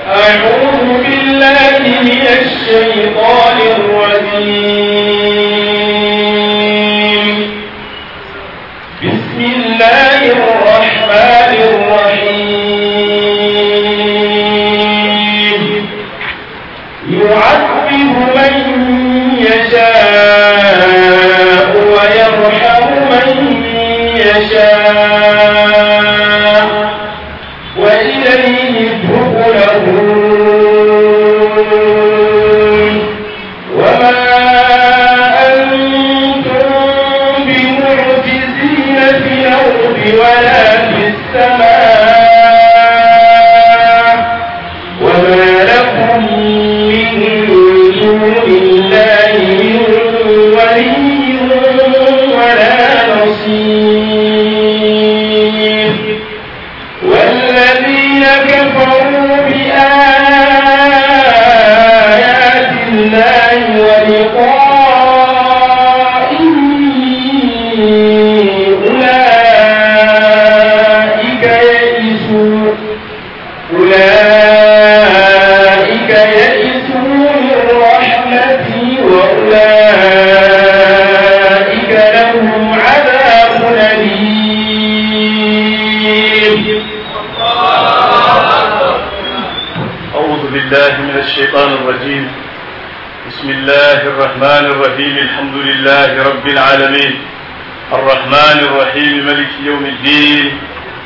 أعوذ بالله من الشيطان الرجيم بسم الله الرحمن الرحيم يعذب من يشاء ويرحم من يشاء وإليه تقلبون وما أنتم بمعجزين في الأرض ولا في السماء وما لكم من دون الله من ولي ولا نصير والذين كفروا بآيات الله ولقائه أولئك يئسوا أولئك يئسوا من رحمتي وأولئك لهم عذاب أليم أعوذ بالله من الشيطان الرجيم بسم الله الرحمن الرحيم الحمد لله رب العالمين الرحمن الرحيم ملك يوم الدين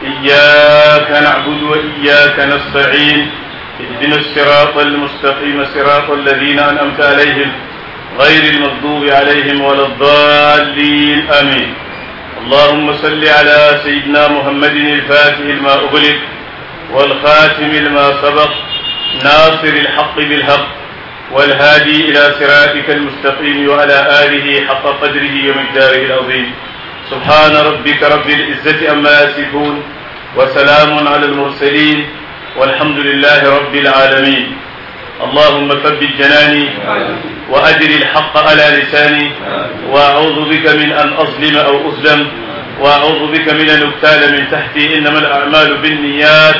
إياك نعبد وإياك نستعين اهدنا الصراط المستقيم صراط الذين أنعمت عليهم غير المغضوب عليهم ولا الضالين آمين اللهم صل على سيدنا محمد الفاتح لما أغلق والخاتم لما سبق ناصر الحق بالحق والهادي إلى صراطك المستقيم وعلى آله حق قدره ومقداره العظيم سبحان ربك رب العزة أما يصفون وسلام على المرسلين والحمد لله رب العالمين اللهم ثبت جناني وأجر الحق على لساني وأعوذ بك من أن أظلم أو أظلم وأعوذ بك من أن أبتال من تحتي إنما الأعمال بالنيات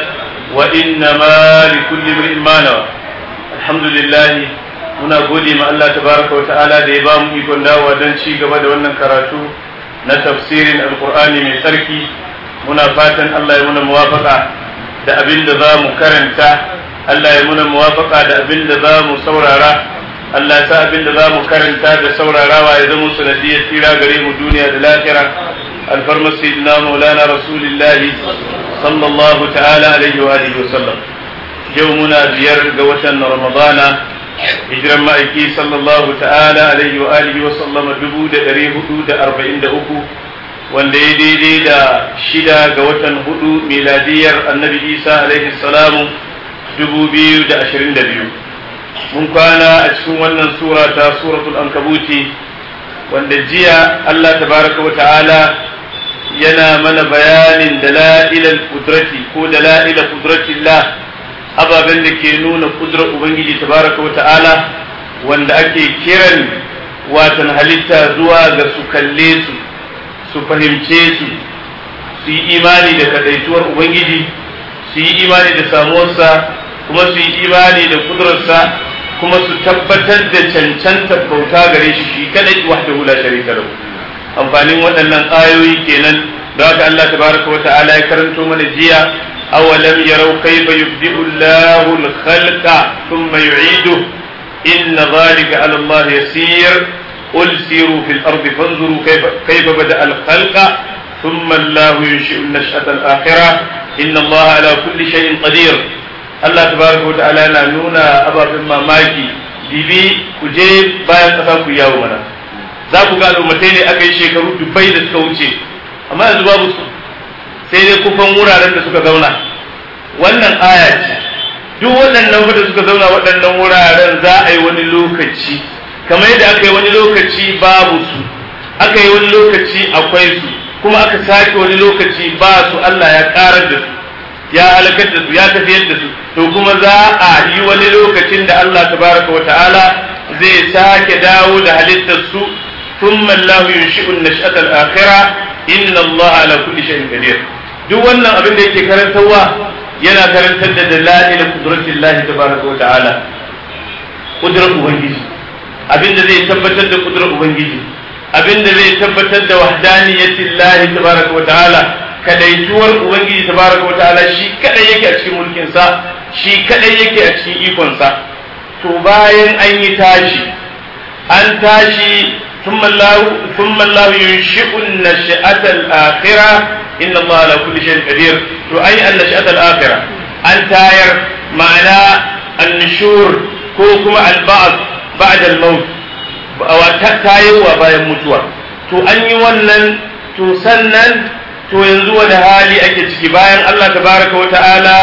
وإنما لكل امرئ ما نوى الحمد لله muna gode ma Allah tabaraka wa ta'ala da ya ba mu ikon dawowa don ci gaba da wannan karatu na tafsirin alkur'ani mai tsarki muna fatan Allah ya muna muwafaka da abin da za mu karanta Allah ya muna muwafaka da abin da za mu saurara Allah ya sa abin da za mu karanta da saurarawa ya zama sanadiyar tsira gare mu duniya da lahira alfarmar sayyidina maulana rasulillahi sallallahu ta'ala alaihi wa alihi wa sallam yau muna biyar ga watan ramadana hijiran ma'aiki sallallahu ta'ala alaihi wa alihi wa sallama dubu da ɗari hudu da arba'in da uku wanda ya daidai da shida ga watan hudu miladiyar annabi isa alaihi salamu dubu biyu da ashirin da biyu mun kwana a cikin wannan sura ta suratul ankabuti wanda jiya allah tabaraka wa ta'ala yana mana bayanin dala'ilal kudrati ko dala'ilal kudratillah ababen da ke nuna kudrar ubangiji tabaraka wa ta'ala wanda ake kiran watan halitta zuwa ga su kalle su su fahimce su su yi imani da kadaituwar ubangiji su yi imani da samuwarsa kuma su yi imani da kudurarsa kuma su tabbatar da cancantar bauta gare shi shi kadai wahdahu la sharika lahu amfanin waɗannan ayoyi kenan da haka Allah tabaraka wa ta'ala ya karanto mana jiya أولم يروا كيف يبدئ الله الخلق ثم يعيده إن ذلك على الله يسير قل سيروا في الأرض فانظروا كيف, كيف بدأ الخلق ثم الله ينشئ النشأة الآخرة إن الله على كل شيء قدير الله تبارك وتعالى نونا أبا في الماماكي bibi ku je bayan ƙasa ku yawo mana za ku ga al'ummatai ne aka yi shekaru dubbai da suka wuce amma yanzu babu su sai dai kufan wuraren da suka zauna wannan aya ce duk waɗannan da suka zauna waɗannan wuraren za a yi wani lokaci kamar yadda aka yi wani lokaci babu su aka yi wani lokaci akwai su kuma aka sake wani lokaci ba su Allah ya karar da su ya halakar da su ya tafiyar da su to kuma za a yi wani lokacin da Allah tabaraka wa ta'ala zai sake dawo da halittar su thumma Allah yunshi'u an-nash'ata al-akhirah inna Allah ala kulli shay'in qadir duk wannan abin da yake karantarwa yana karantar da dalail qudratillahi tabaraka wa ta'ala kudrar ubangiji abinda zai tabbatar da kudrar ubangiji abinda zai tabbatar da wahdaniyatillahi tabaraka wa ta'ala kadaituwar ubangiji tabaraka wa ta'ala shi kadai yake a cikin mulkin sa shi kadai yake a cikin ikon sa to bayan an yi tashi an tashi ثم الله ثم الله ينشئ النشأة الآخرة إن الله على كل شيء قدير وأي النشأة الآخرة أن تاير معنى النشور كوكما البعض بعد الموت أو تاير وبايا متوى to an yi wannan to sannan to yanzu wani hali ake ciki bayan Allah tabaraka wa ta'ala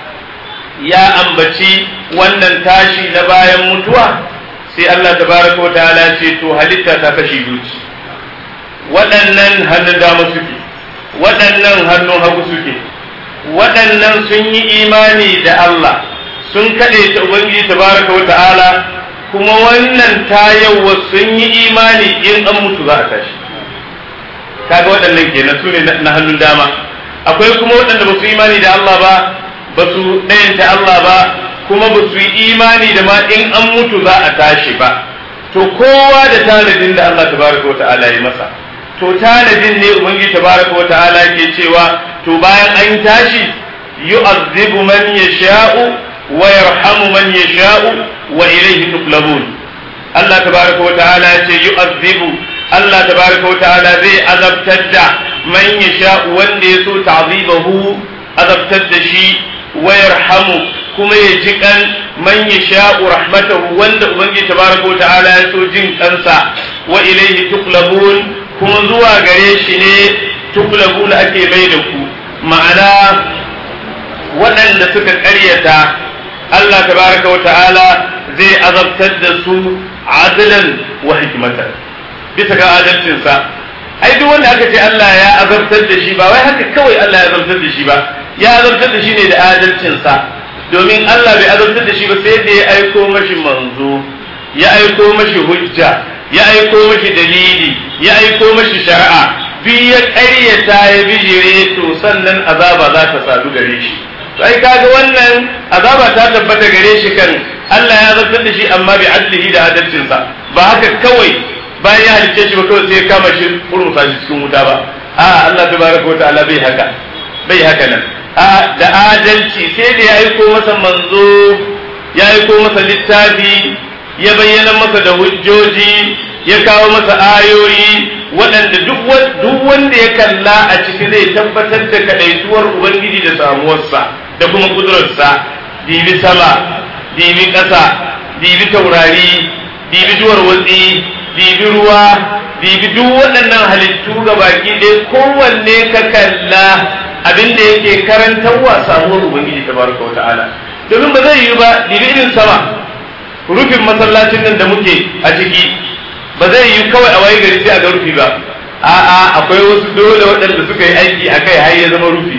ya ambaci wannan tashi na bayan mutuwa sai Allah tabaraka wa ta'ala ce to halitta ta kashi biyu waɗannan hannun dama suke waɗannan hannun hagu suke waɗannan sun yi imani da Allah sun kaɗe ta Ubangiji tabaraka wa ta'ala kuma wannan tayawa sun yi imani in an mutu za a tashi kaga waɗannan kenan su ne na hannun dama akwai kuma waɗanda ba su imani da Allah ba ba su ɗayanta Allah ba kuma ba su yi imani da ma in an mutu za a tashi ba to kowa da tanadin da Allah tabaraka wa ta'ala ya masa to tanadin ne ubangiji tabaraka wa ta'ala ke cewa to bayan an tashi yu'azzibu man yasha'u wa yarhamu man yasha'u wa ilayhi tuqlabun Allah tabaraka wa ta'ala ya ce yu'azzibu Allah tabaraka wa ta'ala zai azabtar da man yasha'u wanda ya so ta'zibahu azabtar da shi wa yarhamu kuma ya ji kan man yasha'u rahmatahu wanda ubangiji tabaraka wa ta'ala ya so jin kansa wa ilayhi tuqlabun kuma zuwa gare shi ne tuqlabun ake mai da ku ma'ana waɗanda suka ƙaryata Allah tabaraka wa ta'ala zai azabtar da su adlan wa hikmatan bisa ga adalcinsa ai duk wanda aka ce Allah ya azabtar da shi ba wai haka kawai Allah ya azabtar da shi ba ya azabtar da shi ne da adalcinsa domin Allah bai azabtar da shi ba sai da ya aiko mashi manzo ya aiko mashi hujja ya aiko mashi dalili ya aiko mashi shari'a bi ya ƙaryata ya bijire to sannan azaba za ta sadu gare shi to ai kaga wannan azaba ta tabbata gare shi kan Allah ya azabtar da shi amma bi adlihi da adalcinsa ba haka kawai bayan ya halicce shi ba kawai sai ya kama shi kurmusa shi cikin wuta ba a Allah tabaraka wa ta'ala bai haka bai haka nan a da adalci sai da ya aiko masa manzo ya aiko masa littafi ya bayyana masa da hujjoji ya kawo masa ayoyi waɗanda duk wanda ya kalla a ciki zai tabbatar da kaɗaituwar ubangiji da samuwarsa da kuma kudurarsa dibi sama dibi ƙasa dibi taurari dibi duwar watsi dibi ruwa dibi duk waɗannan halittu ga baki ɗaya kowanne ka kalla abin da yake karantarwa samuwar ubangiji tabaraka wa ta'ala domin ba zai yi ba dibi irin sama rufin masallacin nan da muke a ciki ba zai yi kawai a waye gari sai a ga rufi ba a'a akwai wasu dole waɗanda suka yi aiki a kai har ya zama rufi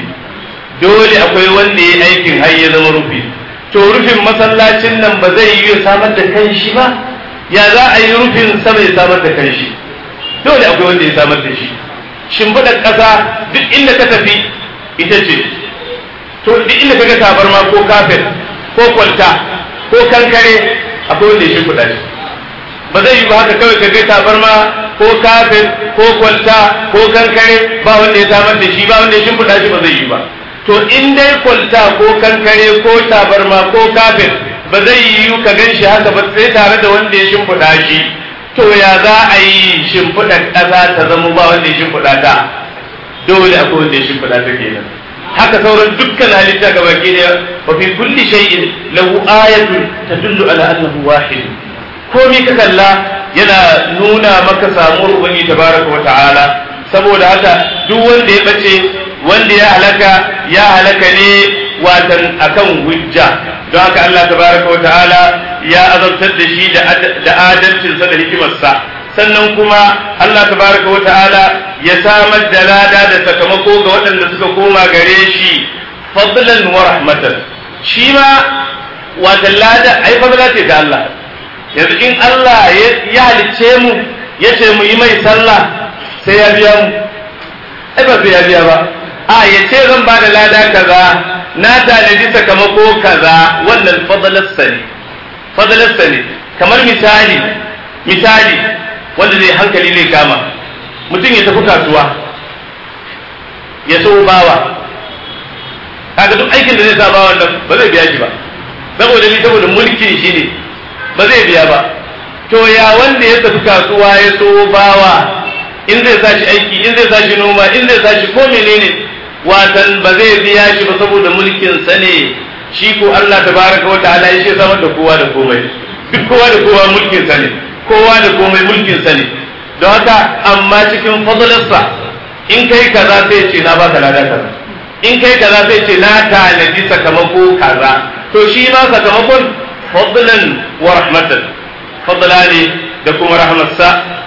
dole akwai wanda ya aikin har ya zama rufi to rufin masallacin nan ba zai yi samar da kanshi ba ya za a yi rufin sama ya samar da kanshi dole akwai wanda ya samar da shi shimfiɗar ƙasa duk inda ka tafi ita ce to duk inda ka ga tabarma ko kafet ko kwalta ko kankare akwai wanda ya shimfiɗa shi ba zai yi ba haka kawai ka ga tabarma ko kafet ko kwalta ko kankare ba wanda ya samar da shi ba wanda ya shimfiɗa shi ba zai yi ba to in dai kwalta ko kankare ko tabarma ko kafet ba zai yi ka gan shi haka ba sai tare da wanda ya shimfiɗa shi to ya za a yi shimfiɗar ƙasa ta zama ba wanda ya shimfiɗa ta dole akwai wanda ya shimfiɗa ta kenan haka sauran dukkan halitta ga baki daya wa fi kulli shay'in lahu ayatun tadullu ala annahu wahid komai ka kalla yana nuna maka samuwar ubangi tabaraka wa ta'ala saboda haka duk wanda ya bace wanda ya halaka ya halaka ne watan akan hujja don haka Allah tabaraka wa ta'ala ya azabtar da shi da adalcinsa da hikimarsa sannan kuma Allah tabaraka wa ta'ala ya samar da lada da sakamako ga waɗanda suka koma gare shi fadlan wa rahmatan shi ma watan lada ai fadla ce ta Allah yanzu in Allah ya halicce mu ya ce mu yi mai sallah sai ya biya mu ai ba sai ya biya ba a ya ce zan ba da lada kaza na tanadi sakamako kaza wannan fadalarsa ne fadalarsa ne kamar misali misali wanda zai hankali zai kama mutum ya tafi kasuwa ya so bawa kaga duk aikin da zai sa bawan nan ba zai biya shi ba saboda ni saboda mulkin shi ne ba zai biya ba to ya wanda ya tafi kasuwa ya so bawa in zai sa shi aiki in zai sa shi noma in zai sa shi ko menene watan ba zai biya shi ba saboda mulkin sa ne shi ko Allah tabaraka wa ta'ala ya ce samar da kowa da komai duk kowa da kowa mulkin sa ne kowa da komai mulkin sa ne don haka amma cikin fadlarsa in kai kaza sai ce na baka lada kaza in kai kaza sai ce na tanadi sakamako kaza to shi ma sakamakon fadlan wa rahmatan fadla ne da kuma rahmatsa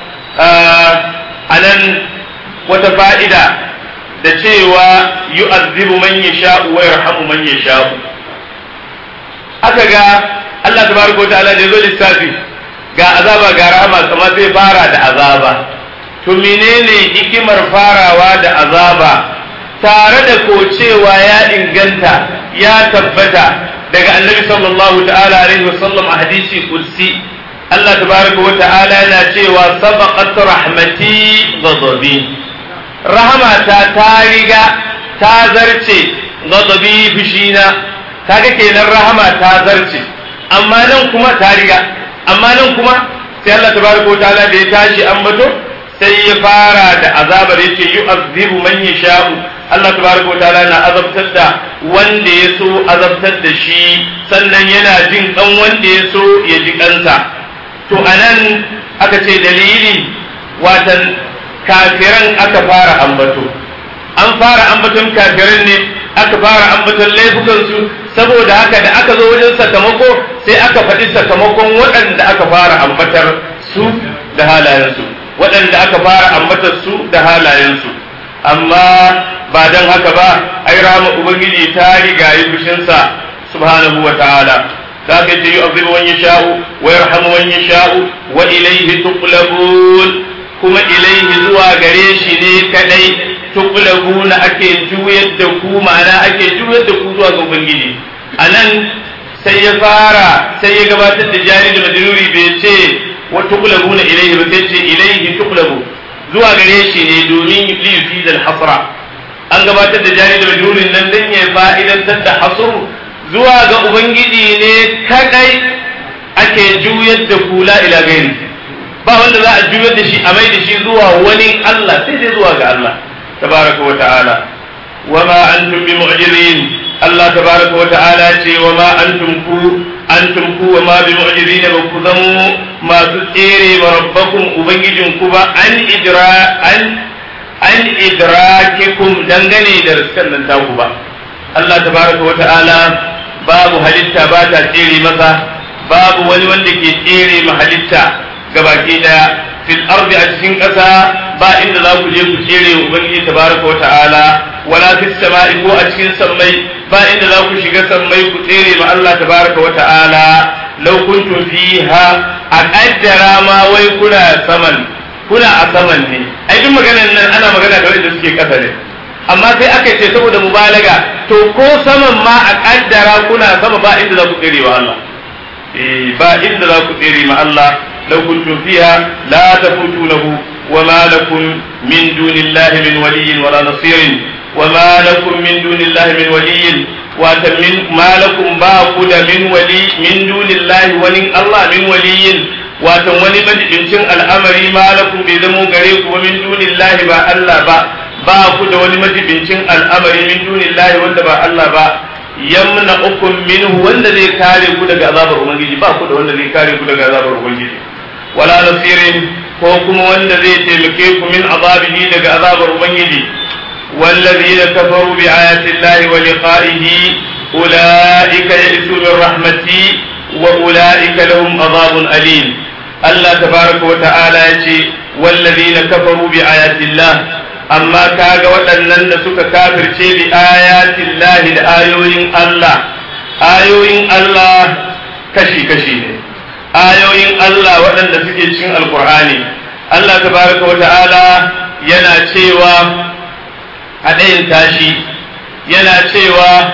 a nan wata fa'ida da cewa yu'azzibu man yasha'u wa yarhamu man yasha'u aka ga Allah tabaraka wa ta'ala da yazo lissafi ga azaba ga rahama kamar zai fara da azaba to menene hikimar farawa da azaba tare da ko cewa ya inganta ya tabbata daga annabi sallallahu ta'ala alaihi wasallam a hadisi kursi Allah tabaraka wa ta'ala yana cewa sabaqat rahmati ghadabi rahamata ta riga ta zarce ghadabi fishina kaga kenan rahama ta zarce amma nan kuma ta riga amma nan kuma sai Allah tabaraka wa ta'ala da ya tashi ambato sai ya fara da azabar yace yu'azzibu man yasha'u Allah tabaraka wa ta'ala na azabtar da wanda ya so azabtar da shi sannan yana jin kan wanda ya so ya ji kansa to anan aka ce dalili watan kafiran aka fara ambato an fara ambaton kafiran ne aka fara ambaton laifukansu saboda haka da aka zo wajen sakamako sai aka faɗi sakamakon waɗanda aka fara ambatar su da halayensu waɗanda aka fara ambatar su da halayensu amma ba don haka ba ai rahama ubangiji ta riga yi fushinsa subhanahu wa ta'ala za ka ce yu'adhibu man yasha'u wa yarhamu man yasha'u wa ilayhi tuqlabun kuma ilayhi zuwa gare shi ne kadai tuqlabuna ake juyar da ku ma'ana ake juyar da ku zuwa ga ubangiji anan sai ya fara sai ya gabatar da jari da madruri bai ce wa tuqlabuna ilayhi ba sai ce ilayhi tuqlabu zuwa gare shi ne domin li yufid al hasra an gabatar da jari da majurin nan dan ya fa'idantar da hasru zuwa ga ubangiji ne kadai ake juyar da kula ila gairi ba wanda za a juyar da shi a mai da shi zuwa wani Allah sai dai zuwa ga Allah tabaraka wa ta'ala wa ma antum bi mu'jizin Allah tabaraka wa ta'ala ce wa ma antum ku antum ku wa ma bi mu'jizin ba ku zamo masu tsere wa rabbakum ubangijin ku ba an idra an an idrakikum dangane da riskan nan taku ba Allah tabaraka wa ta'ala babu halitta ba ta tsere masa babu wani wanda ke tsere ma halitta gabaki daya fil ardi a cikin ƙasa ba inda za ku je ku tsere wa ubangiji tabaraka wa ta'ala wala fis sama'i ko a cikin sammai ba inda za ku shiga sammai ku tsere ma Allah tabaraka wa ta'ala law kuntum fiha a kaddara ma wai kuna saman kuna a saman ne ai duk maganar nan ana magana da wanda suke ƙasa ne amma sai aka ce saboda mubalaga to ko saman ma a kaddara kuna sama ba inda za ku tsere wa Allah eh ba inda za ku tsere ma Allah law kuntum fiha la tafutunahu wa ma lakum min dunillahi min waliyyin wala nasirin wa ma lakum min dunillahi min waliyyin wa min ma lakum ba ku da min wali min dunillahi wani Allah min waliyyin wato wani majibincin al'amari ma lakum bai zamo gare ku wa min dunillahi ba Allah ba ba ku da wani majibincin al'amari min dunillahi wanda ba Allah ba yamna ukum minhu wanda zai kare ku daga azabar ubangiji ba ku da wanda zai kare ku daga azabar ubangiji wala nasirin ko kuma wanda zai taimake ku min azabihi daga azabar ubangiji والذين كفروا بآيات الله ولقائه أولئك يئسوا من رحمتي وأولئك لهم عذاب أليم الله تبارك وتعالى يجي والذين كفروا بآيات الله amma kaga waɗannan da suka kafirce bi ayatin lahi da ayoyin Allah ayoyin Allah kashi-kashi ne ayoyin Allah waɗanda suke cikin alkur'ani Allah tabaraka wa ta'ala yana cewa a ɗayan tashi yana cewa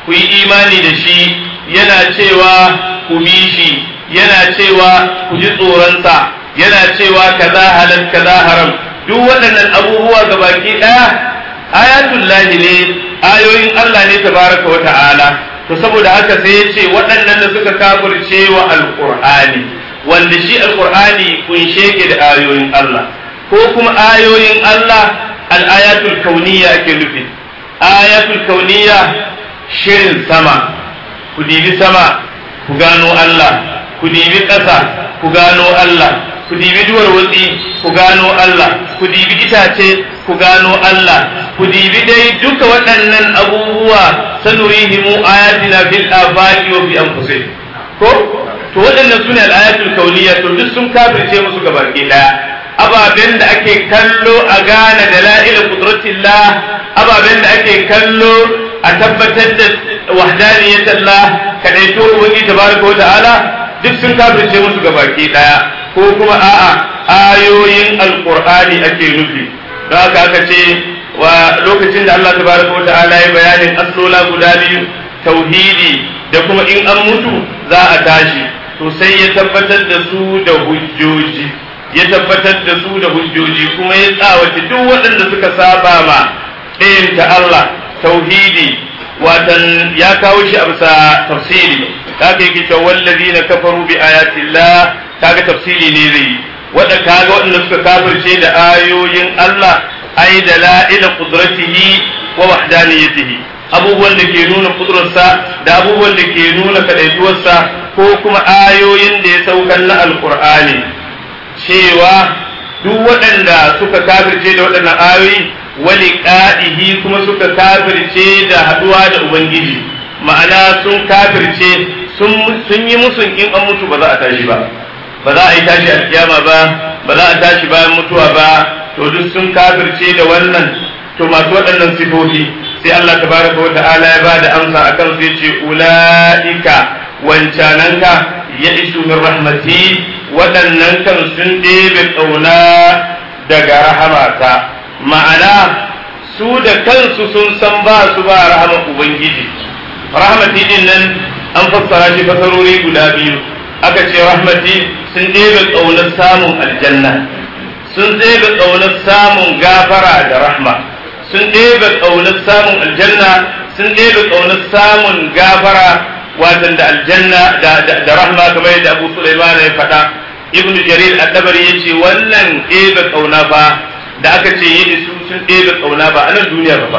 ku yi imani da shi yana cewa ku bi shi yana cewa ku ji tsoronsa yana cewa kaza halal kaza haram duk waɗannan abubuwa ga baki ɗaya ayatul lahi ne ayoyin Allah ne tabaraka wa ta'ala to saboda haka sai ya ce waɗannan da suka kafirce wa alqur'ani wanda shi alqur'ani kunshe ke da ayoyin Allah ko kuma ayoyin Allah al-ayatul kauniyya ake nufi ayatul kauniyya shirin sama ku dibi sama ku gano Allah ku dibi ƙasa ku gano Allah ku dibi duwar watsi ku gano Allah ku dibi itace ku gano Allah ku dibi dai duka waɗannan abubuwa sanurihimu ayatina fil afaqi wa fi anfusihim ko to waɗannan sune al-ayatul kauniyya to duk sun kafirce musu gabaki daya ababen da ake kallo a gane dala'il qudratillah ababen da ake kallo a tabbatar da wahdaniyatallah kadaito ubangi tabaraka wa ta'ala duk sun kafirce musu gabaki daya ko kuma a'a ayoyin alqur'ani ake nufi don haka aka ce wa lokacin da Allah tabaraka wa ta'ala ya bayanin aslola guda biyu tauhidi da kuma in an mutu za a tashi to sai ya tabbatar da su da hujjoji ya tabbatar da su da hujjoji kuma ya tsawace duk waɗanda suka saba ma ɗayan ta Allah tauhidi watan ya kawo shi a bisa tafsiri kaga yake cewa wallazina kafaru bi ayatillah kaga tafsiri ne zai yi wanda kaga waɗanda suka kafirce da ayoyin Allah ai da la'ila qudratihi wa wahdaniyatihi abubuwan da ke nuna kudurarsa da abubuwan da ke nuna kadaituwarsa ko kuma ayoyin da ya saukar na alqur'ani cewa duk waɗanda suka kafirce da waɗannan ayoyi wali ƙa'ihi kuma suka kafirce da haɗuwa da Ubangiji ma'ana sun kafirce sun yi musun in an mutu ba za a tashi ba ba za a yi tashi a kiyama ba ba za a tashi bayan mutuwa ba to duk sun kafirce da wannan to masu waɗannan sifofi sai Allah tabaraka wa ta'ala ya ba da amsa akan sai ce ula'ika wancananka ya isu min rahmati waɗannan kan sun ɗebe ƙauna daga rahamata ma'ana su da kansu sun san ba su ba rahama ubangiji rahmati din nan an fassara shi fasarori guda biyu aka ce rahmati sun ɗebe ƙaunar samun aljanna sun ɗebe ƙaunar samun gafara da rahma sun ɗebe ƙaunar samun aljanna sun ɗebe ƙaunar samun gafara watan da aljanna da rahma kamar yadda abu sulaiman ya faɗa ibnu jarir at-tabari yace wannan ɗebe ƙauna fa da aka ce yi su sun ɗebe ƙauna ba a nan duniya ba ba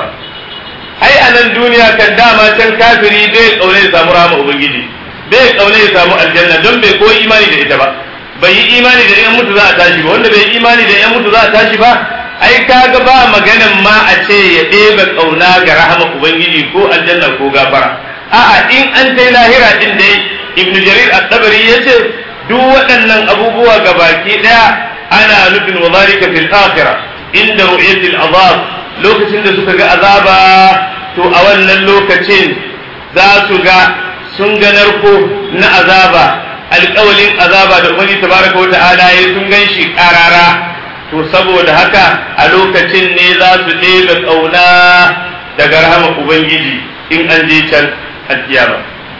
ai a nan duniya kan dama can kafiri bai ƙaune ya samu rahama ubangiji bai ƙaune ya samu aljanna don bai koyi imani da ita ba bai yi imani da yan mutu za a tashi ba wanda bai yi imani da yan mutu za a tashi ba ai kaga ba maganan ma a ce ya ɗebe ƙauna ga rahama ubangiji ko aljanna ko gafara a'a in an kai lahira din dai ibnu jarir at-tabari yace duk waɗannan abubuwa ga baki ɗaya ana nufin wa zalika fil akhirah inda ru'yatil azab lokacin da suka ga azaba to a wannan lokacin za su ga sun ga narko na azaba alƙawalin azaba da ubangi tabaraka wa ta'ala ya sun gan shi ƙarara to saboda haka a lokacin ne za su ɗebe ƙauna daga rahama ubangiji in an je can alkiyama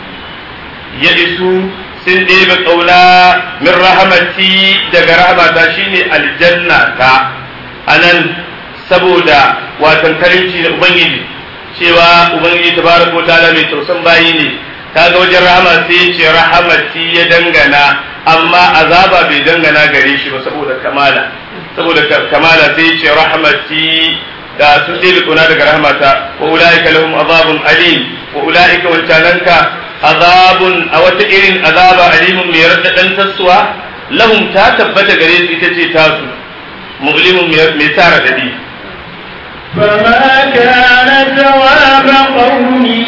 ya isu sun ɗebe ƙauna min rahamati daga rahamata shine aljanna ta anan saboda watan karimci da ubangiji cewa ubangiji tabaraka ta'ala mai tausan bayi ne kaga wajen rahama sai ya ce rahamati ya dangana amma azaba bai dangana gare shi ba saboda kamala saboda kamala sai ya ce rahamati da sun ɗebe ƙauna daga rahamata wa ula'ika lahum azabun alim wa ula'ika wancananka azabun a wata irin azaba alimun mai raɗaɗan tassuwa lahum ta tabbata gare su ita ce tasu mu'limun mai tara dadi فما كان جواب قومه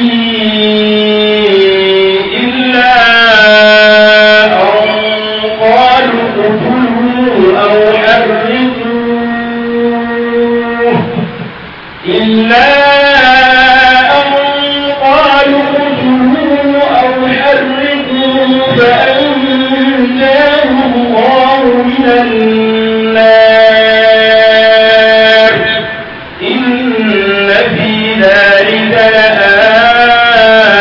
إلا أن قالوا اقتلوه أو حرقوه إلا أن قالوا اقتلوه أو حرقوه فأنجاه الله من النار إن في ذلك لآيات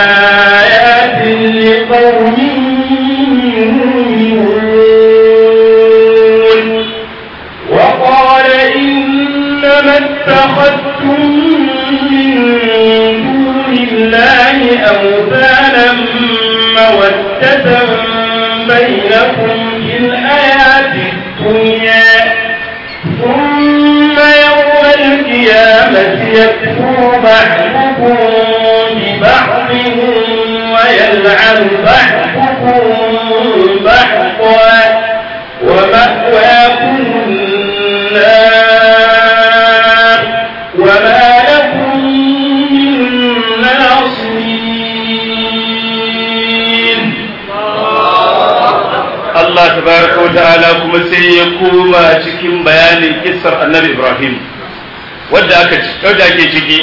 مودة بينكم في الحياة الدنيا ثم يوم القيامة يكفر بعضكم ببعض ويلعن بعضكم بعضا ومأواكم النار وما لكم من ناصرين Allah tabaraka wa ta'ala kuma sai ya koma cikin bayanin kissar annabi Ibrahim wadda aka wadda ake ciki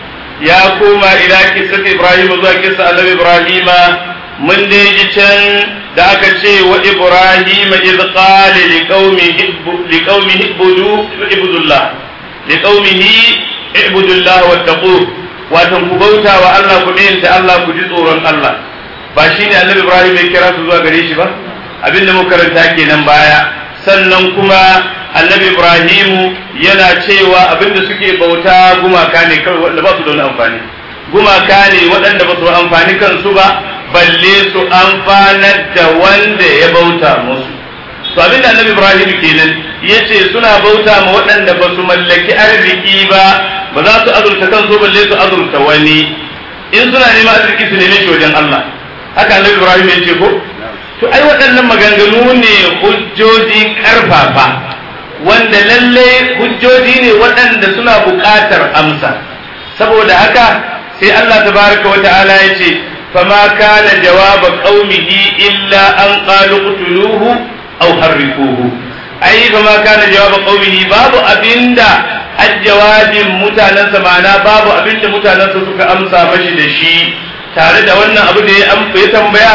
ya koma ila kissar Ibrahim zuwa kissar annabi Ibrahim mun dai ji can da aka ce wa Ibrahim iz qala liqaumihi liqaumihi ibudu ibudullah liqaumihi ibudullah wattaqu watan ku bauta wa Allah ku da Allah ku ji tsoron Allah ba shine annabi Ibrahim ya kira su zuwa gare shi ba abin da muka karanta kenan baya sannan kuma annabi ibrahimu yana cewa abin da suke bauta gumaka ne kawai wanda ba su da wani amfani gumaka ne waɗanda ba su amfani kansu ba balle su amfanar da wanda ya bauta musu to abin da annabi ibrahimu kenan ya ce suna bauta ma waɗanda ba su mallaki arziki ba ba za su azurta kansu balle su azurta wani in suna neman arziki su neme shi wajen Allah haka annabi ibrahim ya ce ko to ai waɗannan maganganu ne hujjoji ƙarfafa wanda lalle hujjoji ne waɗanda suna buƙatar amsa saboda haka sai Allah tabaraka wa ta'ala ya ce fama kana jawaba qaumihi illa an qalu qutuluhu aw harriquhu ai fama kana jawaba qaumihi babu abinda ajjawabin mutanensa ma'ana babu abinda mutanensa suka amsa mashi da shi tare da wannan abu da ya tambaya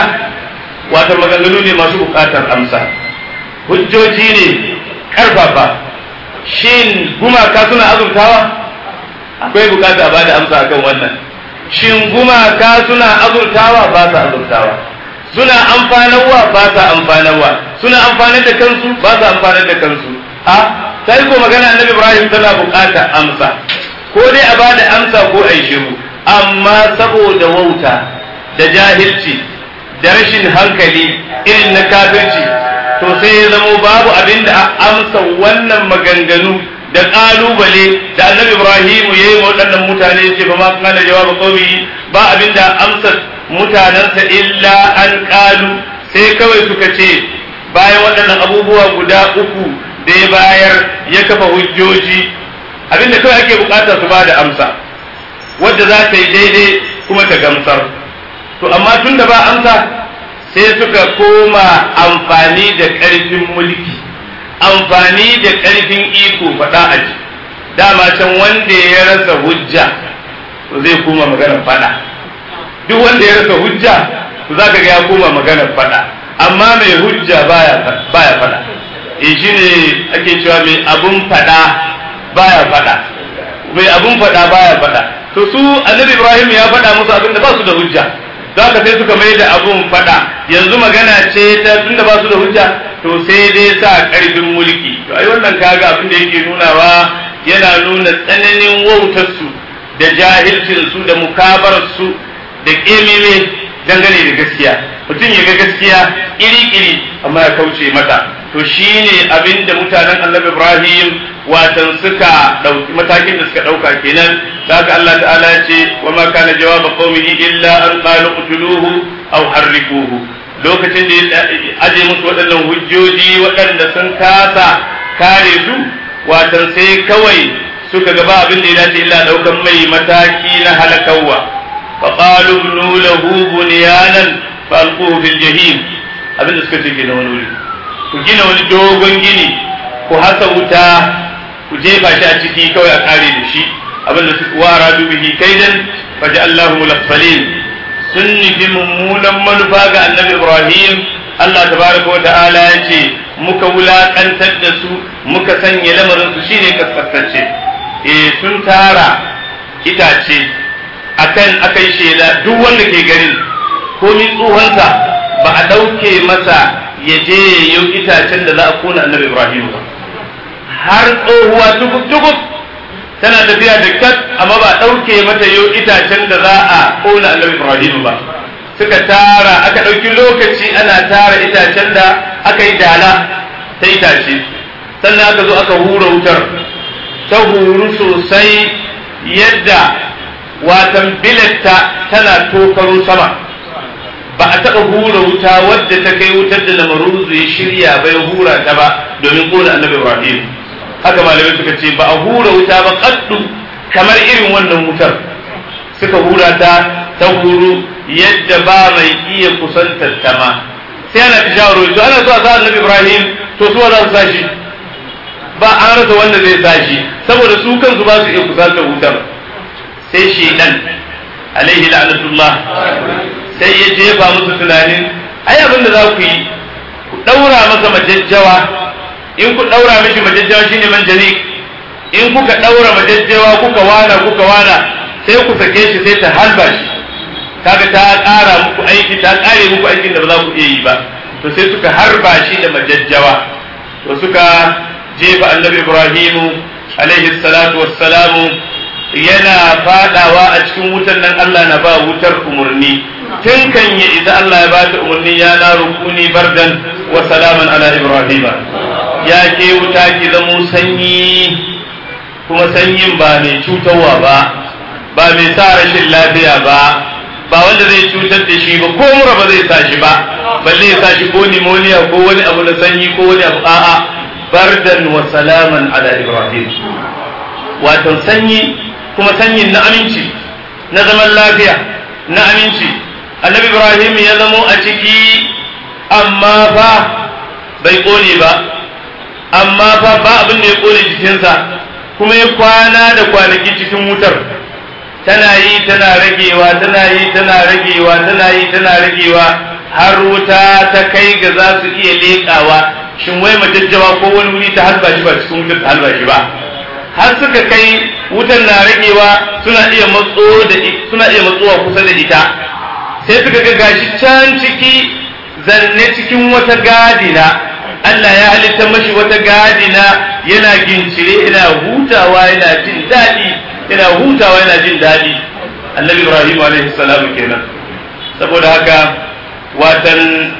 wato maganganu ne masu bukatar amsa hujjoji ne karfafa shin gumaka suna azurtawa akwai bukata a bada amsa akan wannan shin gumaka suna azurtawa ba sa azurtawa suna amfanarwa ba sa amfanarwa suna amfanar da kansu ba sa amfanar da kansu a sai ko magana annabi ibrahim tana bukata amsa ko dai a bada amsa ko a yi shiru amma saboda wauta da jahilci da rashin hankali irin na kafirci to sai ya zamo babu abin da amsa wannan maganganu da kalubale da annabi ibrahimu ya yi waɗannan mutane ce ba ma kana jawaba qaumi ba abin da amsa mutanensa illa an kalu sai kawai suka ce bayan waɗannan abubuwa guda uku da ya bayar ya kafa hujjoji abin da kawai ake bukata su ba da amsa wadda za ta yi daidai kuma ta gamsar to amma tun da ba amsa sai suka koma amfani da ƙarfin mulki amfani da ƙarfin iko faɗa a ji dama can wanda ya rasa hujja to zai koma maganar faɗa duk wanda ya rasa hujja to za ka ga ya koma maganar faɗa amma mai hujja baya baya faɗa e shine ake cewa mai abun faɗa baya faɗa mai abun faɗa baya faɗa to su annabi ibrahim ya faɗa musu abin da ba su da hujja za ka sai suka mai da abun faɗa yanzu magana ce ta tunda ba su da hujja to sai dai sa ƙarfin mulki to ai wannan kaga abin da yake nunawa yana nuna tsananin wautarsu da jahilcinsu da mukabarsu da ƙememe dangane da gaskiya mutum ya ga gaskiya iri-iri amma ya kauce mata to shine abin da mutanen annabi ibrahim watan suka ɗauki matakin da suka ɗauka kenan da haka Allah ta'ala ya ce wa ma kana jawaba qaumihi illa an qalu qutuluhu aw harriquhu lokacin da ya aje musu waɗannan hujjoji waɗanda sun kasa kare su watan sai kawai suka gaba abin da ya dace illa ɗaukan mai mataki na halakawa fa qalu ibnu lahu bunyanan fa alquhu fil jahim abin da suka ce kenan wani wuri ku gina wani dogon gini ku hasa wuta ku jefa shi a ciki kawai a kare da shi abinda su wara bihi kaidan faji Allahu mulaffalin sun nufi mummunan manufa ga annabi Ibrahim Allah tabaraka wa ta'ala ya ce muka wulakantar da su muka sanya lamarin su shine kaskantacce eh sun tara itace akan akai shela duk wanda ke garin komi tsohonsa ba a ɗauke masa ya je ya yi itacen da za a kona annabi Ibrahim ba har tsohuwa tukuk-tukuk tana tafiya da kat amma ba ɗauke mata yau itacen da za a ƙona annabi Ibrahim ba suka tara aka ɗauki lokaci ana tara itacen da aka yi dala ta itace sannan aka zo aka hura wutar ta huru sosai yadda watan bilatta tana tokaro sama ba a taɓa hura wuta wadda ta kai wutar da lamaruzu ya shirya bai hura ta ba domin ƙona annabi ibrahim haka malamai suka ce ba a hura wuta ba kaddu kamar irin wannan wutar suka hura ta ta huru yadda ba mai iya kusantar ta ma sai ana ta shawaro to ana so a sa annabi ibrahim to su za su sa shi ba an rasa wanda zai sa shi saboda su kansu ba su iya kusantar wutar sai shedan alaihi la'natullah sai ya jefa musu tunanin ai abin da za ku yi ku daura masa majajjawa in ku daura mishi majajjawa shine manjanik in kuka daura majajjawa kuka wana kuka wana sai ku sake shi sai ta halba shi kaga ta ƙara muku aiki ta ƙare muku aikin da ba za ku iya yi ba to sai suka harba shi da majajjawa to suka jefa annabi ibrahimu alaihi salatu wassalamu yana fadawa a cikin wutan nan Allah na ba wutar umarni tun kan ya isa Allah ya bata umarni ya na rukuni bardan wa salaman ala ibrahima ya ke wuta ki zamo sanyi kuma sanyin ba mai cutarwa ba ba mai sa rashin lafiya ba ba wanda zai cutar da shi ba ko mura ba zai sa shi ba balle ya sa shi ko pneumonia ko wani abu na sanyi ko wani abu a'a bardan wa salaman ala ibrahim wato sanyi kuma sanyin na aminci na zaman lafiya na aminci annabi ibrahim ya zamo a ciki amma fa bai kone ba amma fa ba abin da ya kone jikinsa kuma ya kwana da kwanaki cikin wutar tana yi tana ragewa tana yi tana ragewa tana yi tana ragewa har wuta ta kai ga za su iya leƙawa shin wai majajjawa ko wani wuri ta halba shi ba cikin wutar ta halba shi ba har suka kai wutan na ragewa suna iya matso da suna iya matsowa kusa da ita sai suka ga gashi can ciki zanne cikin wata gadina Allah ya halitta mashi wata gadina yana gincire yana hutawa yana jin daɗi yana hutawa yana jin daɗi annabi ibrahim alaihi salam kenan saboda haka watan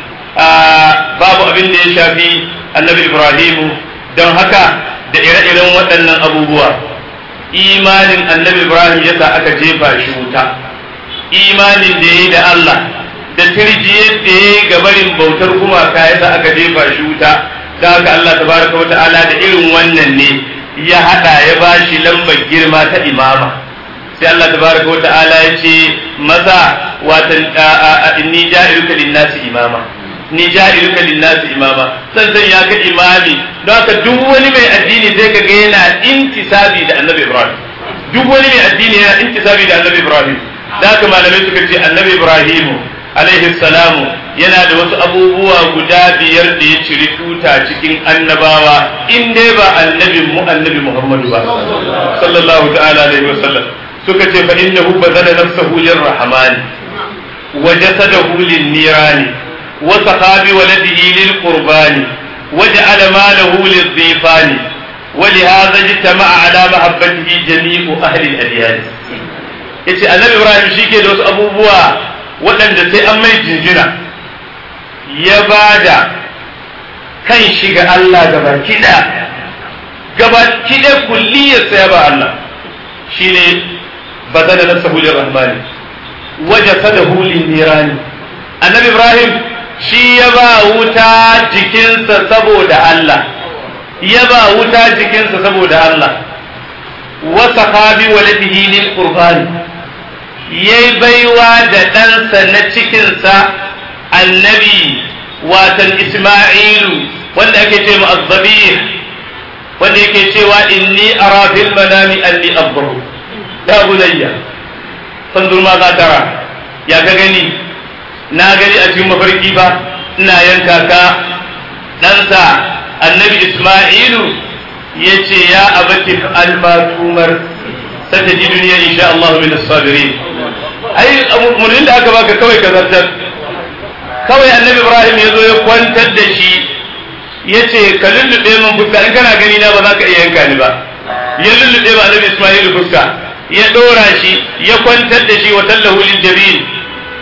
babu abin da ya shafi annabi ibrahim don haka da ire-iren waɗannan abubuwa imanin annabi ibrahim yasa aka jefa shi wuta imanin da ya yi da allah da tirjiyar da ya yi gabarin bautar gumaka yasa aka jefa shi wuta da haka allah tabaraka wa ta'ala da irin wannan ne ya haɗa ya ba shi lambar girma ta imama sai allah tabaraka wa ta'ala ya ce maza watan inni ja'iluka lin-nasi imama ni ja'iluka lin-nasi imama san san ya ka imami don haka duk wani mai addini sai ka ga yana intisabi da annabi Ibrahim duk wani mai addini yana intisabi da annabi Ibrahim da haka malamai suka ce annabi Ibrahim alaihi salamu yana da wasu abubuwa guda biyar da ya ciri tuta cikin annabawa in dai ba annabin mu annabi Muhammadu ba sallallahu ta'ala alaihi wasallam suka ce fa innahu bazala nafsahu lirrahmani wa jasadahu lin-nirani وسقى بولده للقربان وجعل ماله للضيفان ولهذا اجتمع على محبته جميع أهل الأديان yace annabi ibrahim shi ke da wasu abubuwa waɗanda sai an mai jinjina ya ba da kan shi ga Allah gaba kiɗa gaba kiɗa kulliyarsa ya ba Allah shine ba zana nafsa hulun rahmani waje sada hulun nirani annabi ibrahim shi ya ba wuta jikinsa saboda Allah ya ba wuta jikinsa saboda Allah wasa kabi waladihi lil qurbani yayi baiwa da ɗansa na cikinsa annabi watan Isma'ilu wanda ake ce mu azzabih wanda yake cewa inni ara fil manami anni abbahu ya bunayya fanzur ma za tara ya ka gani na gani a cikin mafarki ba ina yanka ka ɗansa annabi Isma'ilu ya ce ya abati almatumar sata ji duniya insha Allah min as-sabirin ai murnin da aka baka kawai ka zartar kawai annabi Ibrahim ya zo ya kwantar da shi ya ce ka lullube min fuska in kana gani na ba za ka iya yanka ni ba ya lullube ba annabi Isma'ilu fuska ya ɗora shi ya kwantar da shi wa tallahu lil jabin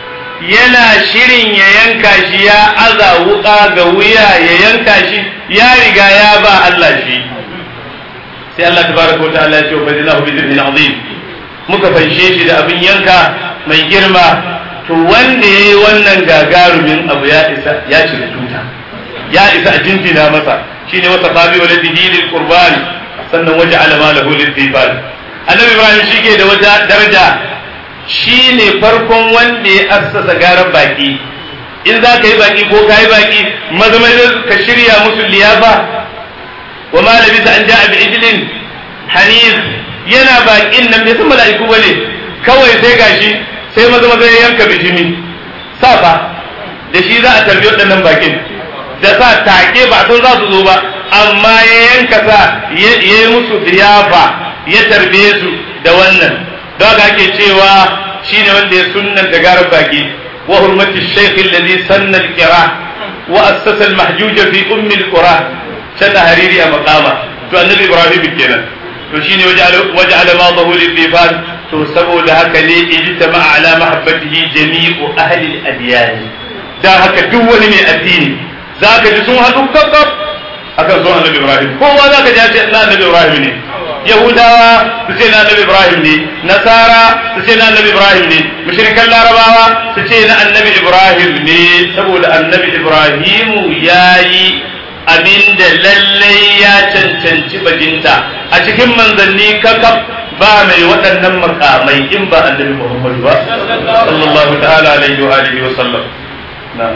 yana shirin ya yanka shi ya aza wuka ga wuya ya yanka shi ya riga ya ba Allah shi sai Allah tabaraka wa ta'ala ya ce wa fadilahu bi dhibhin azim muka fanshe shi da abin yanka mai girma to wanda yayi wannan gagarumin abu ya isa ya cire tuta ya isa a jinjina masa shine wata sabi wa ladihi lil qurban sannan waje alama lahu lil dibal annabi ibrahim shike da wata daraja shine farkon wanda ya assasa garan baki in za ka yi baki ko ka yi baki maza maza ka shirya musu liyafa wa ma labisa an ja'a bi ijlin hanis yana bakin nan bai san mala'iku bane kawai sai gashi sai maza maza ya yanka bijimi safa da shi za a tarbi waɗannan bakin da sa take ba san za su zo ba amma ya yanka sa ya yi musu diyafa ya tarbe su da wannan don haka ake cewa shine wanda ya sunnanta garar baki wa hurmati shaykh alladhi sanna al-qira wa assasa al-mahjuj fi umm al-qura sanna hariri a maqama to annabi ibrahim kenan to shine waja'ala madahu lil-difan to saboda haka ne ijtama ala mahabbatihi jami'u ahli al-adyan dan haka duk wani mai addini zaka ji sun haɗu kakkab akan zuwa annabi ibrahim kowa zaka ji ce na annabi ibrahim ne yahudawa su ce na annabi ibrahim ne nasara su ce na annabi ibrahim ne mushrikan larabawa su ce na annabi ibrahim ne saboda annabi ibrahimu yayi abinda lallai ya cancanci bajinta a cikin manzanni kakaf ba mai waɗannan makamai in ba annabi muhammadu ba sallallahu ta'ala alaihi wa alihi wa sallam na'am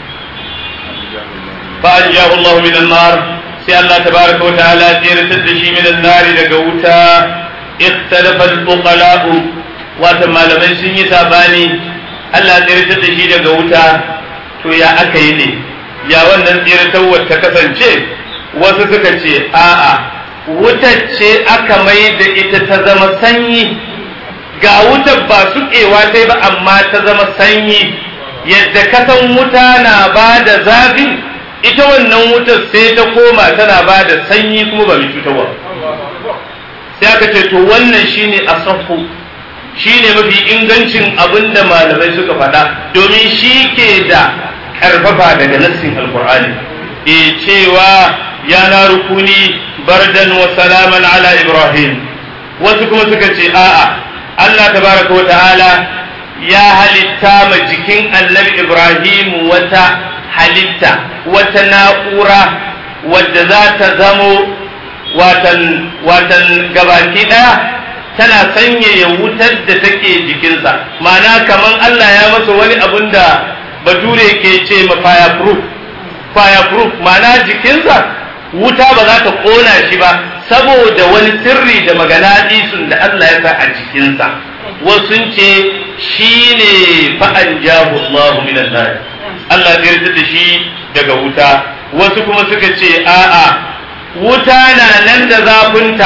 فأنجاه الله من النار سي الله تبارك وتعالى تيرت الدشي من النار لقوتا اختلف الفقلاء واتما لمن سني ساباني الله تيرت الدشي لقوتا to ya aka yi ne ya wannan tsiratawar ta kasance wasu suka ce a'a wutar ce aka mai da ita ta zama sanyi ga wutar ba suƙewa sai ba amma ta zama sanyi yadda kasan wuta na ba da zafi ita wannan wutar sai ta koma tana ba da sanyi kuma ba mai cutarwa sai aka ce to wannan shine asafu shine mafi ingancin abin da malamai suka faɗa domin shi ke da ƙarfafa daga nassin alkur'ani e cewa ya na rukuni bardan wa salaman ala ibrahim wasu kuma suka ce a'a Allah tabaraka wa ta'ala ya halitta ma jikin annabi ibrahim wata halitta wata na'ura wadda za ta zamo watan watan gabaki ɗaya tana sanyaya wutar da take jikinsa ma'ana kaman Allah ya masa wani abun da bature ke ce ma fireproof fireproof ma'ana jikinsa wuta ba za ta ƙona shi ba saboda wani sirri da magana da Allah ya sa a jikinsa wasu ce shi ne fa'an jahu Allah minan nar Allah zai yarda da shi daga wuta wasu kuma suka ce a'a wuta na nan da zafinta